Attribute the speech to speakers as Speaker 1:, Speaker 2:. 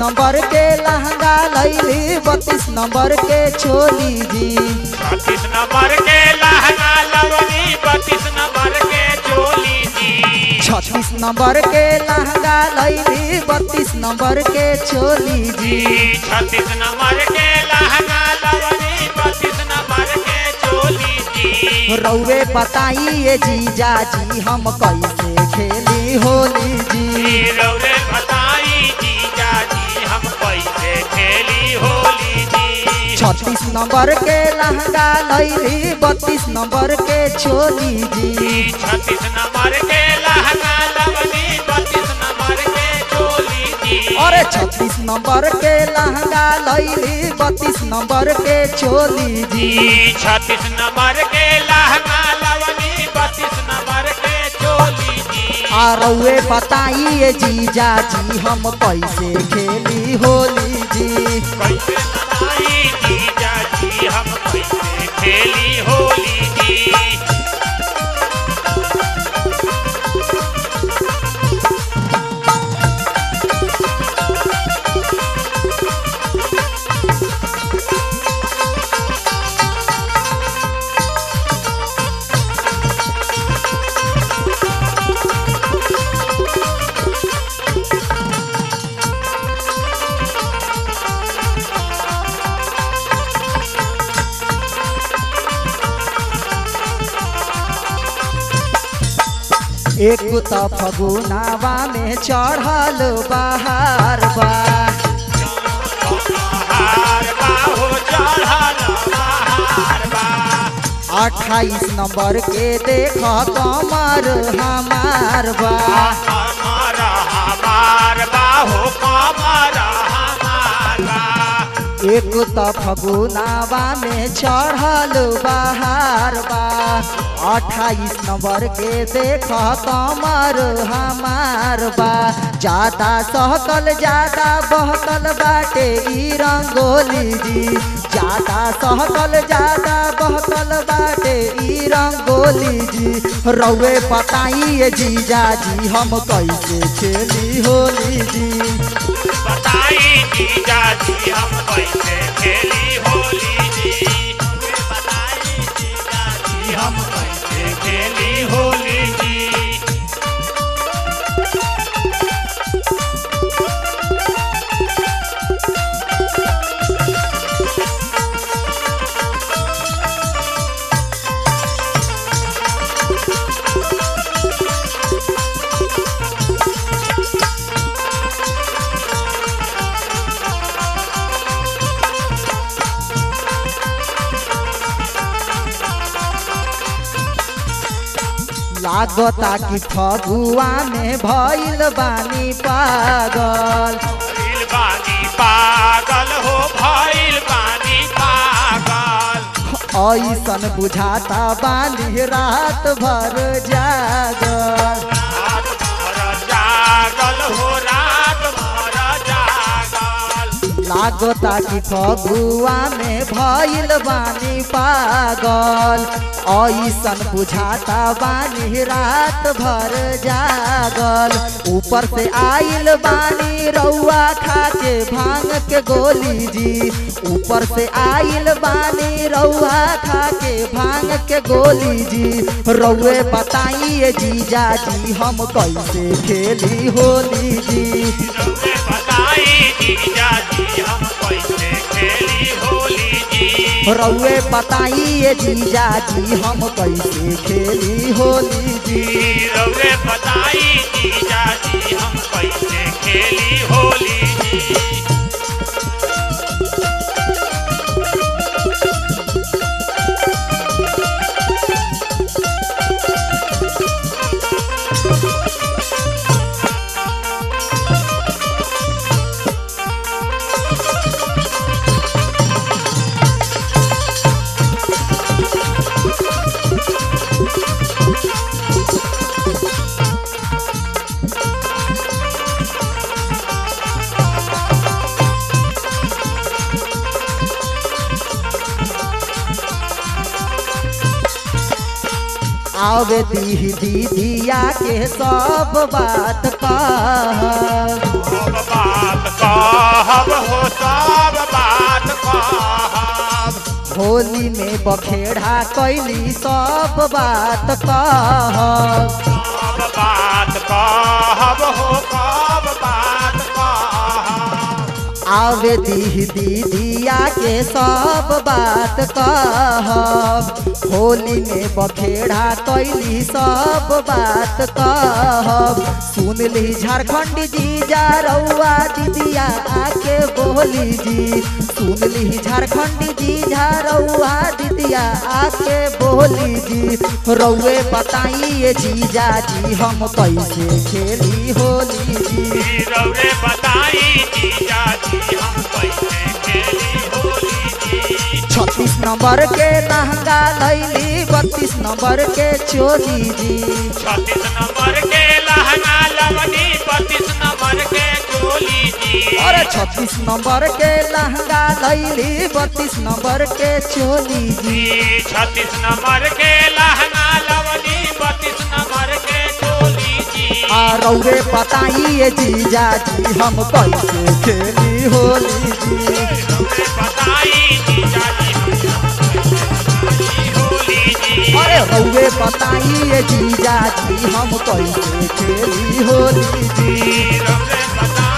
Speaker 1: number के लहंगा लैली बत्तीस नंबर के चोली जी
Speaker 2: छत्तीस नंबर के लहंगा लवनी बत्तीस नंबर के चोली जी
Speaker 1: छत्तीस नंबर के लहंगा लैली बत्तीस नंबर के चोली जी
Speaker 2: जी छत्तीस नंबर के लहंगा लवनी बत्तीस नंबर के चोली जी
Speaker 1: रौवे बताइए जीजा जी हम कैसे खेली होली जी
Speaker 2: रौरे बताई जीजा जी हम कैसे खेली होली जी
Speaker 1: छत्तीस नंबर के लहंगा लैली बत्तीस नंबर के चोली जी
Speaker 2: छत्तीस नंबर के लहंगा लवनी बत्तीस नंबर के चोली जी
Speaker 1: अरे छत्तीस नंबर के लहंगा लैली बत्तीस नंबर के चोली जी
Speaker 2: जी छत्तीस नंबर के लहंगा लवनी बत्तीस नंबर के चोली जी
Speaker 1: आ रउए बताइए जीजा जी हम कैसे खेली होली जी
Speaker 2: कैसे बताई जीजा जी हम कैसे खेली होली जी
Speaker 1: एक त फगुनावा में चढ़ल बहार बा
Speaker 2: बहार बाहो चढ़ल बहार बा
Speaker 1: अट्ठाईस नंबर के देख कमर हमार बा
Speaker 2: हमार हमार बाहो कमर हमार बा
Speaker 1: एक त फगुनावा में चढ़ल बहार बा अट्ठाईस नंबर के देख कमर हमार बा ज्यादा सहकल ज्यादा बहकल बाटे ई रंगोली जी ज्यादा सहकल ज्यादा बहकल बाटे ई रंगोली जी रउए बताइए जीजा जी हम कैसे खेली होली जी
Speaker 2: बताई जीजा जी हम कैसे खेली होली जी बताई जीजा जी हम कैसे खेली होली जी
Speaker 1: लागता कि फगुआ में भइल बानी पागल
Speaker 2: भइल बानी पागल हो भइल बानी पागल
Speaker 1: ऐसन बुझाता बानी रात भर जागल
Speaker 2: रात भर जागल हो रात भर जागल
Speaker 1: लागता कि फगुआ में भइल बानी पागल ऐसन बुझाता बानी रात भर जागल ऊपर से आइल बानी रउआ खा के भांग के गोली जी ऊपर से आइल बानी रउआ खा के भांग के गोली जी रउए बताइए जीजा जी हम कैसे खेली होली जी
Speaker 2: रउए बताई जीजा जी हम कैसे खेली होली जी
Speaker 1: रउए बताइए जीजा जी हम कैसे खेली होली जी
Speaker 2: रउए बताई जीजा जी हम कैसे खेली होली जी
Speaker 1: आवे दी दीदिया के सब बात कह
Speaker 2: सब बात कह
Speaker 1: होली में बखेड़ा कैली सब बात कह
Speaker 2: कब बात कहब हो कब बात कहब
Speaker 1: आवे दी दीदिया के सब बात कहब होली में बखेड़ा कैली सब बात कहब सुन ली झारखंड जी जा रउआ दीदिया आके बोली जी सुन ली झारखंड जी जा रउआ दीदिया आके बोली जी रउए बताइए जीजा जी हम कैसे खेली होली जी
Speaker 2: रौरे बताई जीजा जी हम कैसे खेली होली जी
Speaker 1: छत्तीस नंबर के लहंगा लैली बत्तीस नंबर के चोली जी
Speaker 2: छत्तीस नंबर के लहंगा लवनी बत्तीस नंबर के चोली जी
Speaker 1: अरे छत्तीस नंबर के लहंगा लैली बत्तीस नंबर के चोली जी
Speaker 2: जी छत्तीस नंबर के लहंगा लवनी बत्तीस नंबर के चोली जी
Speaker 1: आ रौरे बताइए जीजा जी हम कैसे खेली होली जी
Speaker 2: रौरे बताई जीजा जी हम कैसे खेली होली जी
Speaker 1: अरे रौरे बताइए जीजा जी हम कैसे खेली होली जी
Speaker 2: रौरे बताई